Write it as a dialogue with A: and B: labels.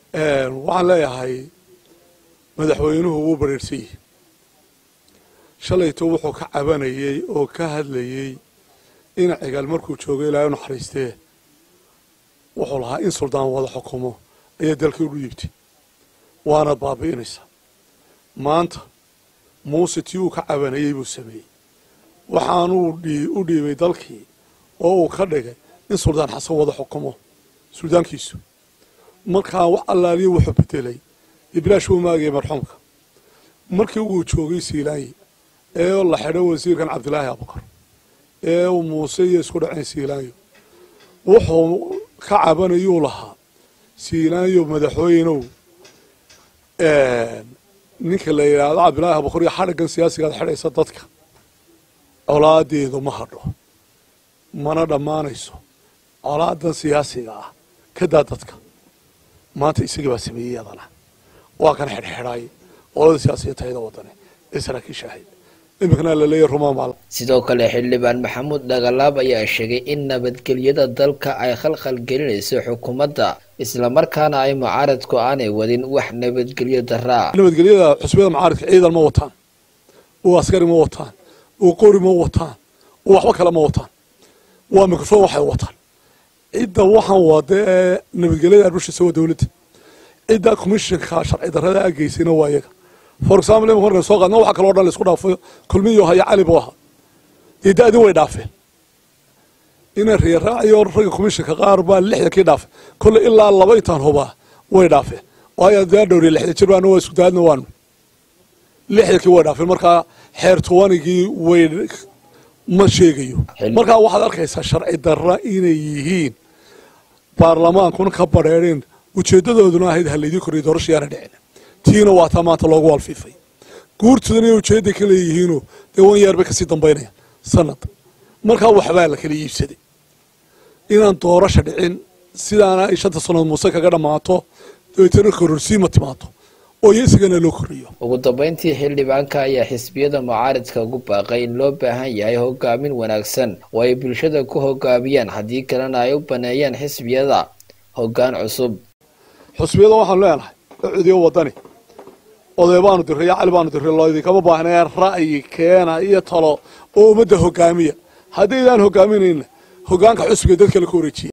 A: waxaan leeyahay madaxweynuhu wuu bareersan yihi shalayto wuxuu ka cabanayey oo ka hadlayey in cigaal markuu joogo ilaahay u naxariistee wuxuu lahaa in suldaan wada xukumo ayaa dalkii u dhiibtay waana baabi'inaysaa maanta muuse tii uu ka cabanayey buu sameeyey waxaanuu u dhiibay dalkii oo uu ka dhigay in suldaan xasan wada xukumo suldaankiisu markaa wax allaaliyo wuxuu bedelay iblaash uu maagayay marxuumka markii uu joogay siilaanyi ee la xidho wasiirkan cabdilaahi abukar ee uu muuse iyo isku dhaceen siilaanyo wuxuu ka cabanayuu lahaa siilaanyo madaxweynow ninka la yidhaahdo cabdilaahi abukar iyo xadhiggan siyaasigaad xidhaysa dadka colaadeedu ma hadho mana dhammaanayso colaadan siyaasiga ah ka daa dadka maanta isagii baa sameeyey adana waa kan xidhxidhay qolada siyaasiyatayda wadane ee saraakiisha ahayd iminkana laleeyahy rumaamaal
B: sidoo kale xildhibaan maxamuud dhagalaab ayaa sheegay in nabadgelyada dalka ay khalkhal gelinayso xukuumadda islamarkaana ay mucaaradku aanay wadin wax nabadgelyo daraa
A: nabadgelyada xusbiyada mucaaradka ciidan ma wataan oo askari ma wataan oo qori ma wataan oo waxba kale ma wataan waa mikrofon waxay wataan cidda waxaan wada ee nabadgelyada arbushiisa waa dowladda cidda commissionka sharci darrada ageysayna waa iyaga for example imika markan soo qaadna waxa kaloo dhan la isku dhaafo kulmiyo haya cali buu ahaa dee da-dii way dhaafeen ina reeraaciyo ragga commissionka qaar baa lixdankii dhaafay kolle ilaa laba intaan hubaa way dhaafeen waayo daa dhowriya lixda jir baana waa isku daadna waanu lixdankii way dhaafeen markaa xeer tobanigii way ma sheegayo markaa waxaad arkaysaa sharci darra inay yihiin baarlamaankuna ka badheereen ujeedadooduna ahayd halaydii korriya doorasha yaana dhicin tiina waa taa maanta loogu walfiifay guurtoodan inay ujeedda ka leeyihiinoo dee wan yeer bay kasii dambaynayaan sanad markaa waxbaa la kala iibsaday inaan doorasha dhicin sidaana ay shanta sannadood muuse kaga dhammaato dabeetana kororsiima timaado oo iyo isagana loo korriyo
B: ugu dambeyntii xildhibaanka ayaa xisbiyada mucaaridka ugu baaqay in loo baahan yahay hogaamin wanaagsan oo ay bulshada ku hogaamiyaan haddii kalena ay u baneeyaan xisbiyada hoggaan cusub
A: xusbiyada waxaanu leenahay cudiyo wadani oday baanu diray iyo cali baanu diray loo idinkama baahnee ra'yi keena iyo talo oo ummadda hogaamiya haddaydaan hogaaminayna hogaanka xusbiga dad kale ka wareejiya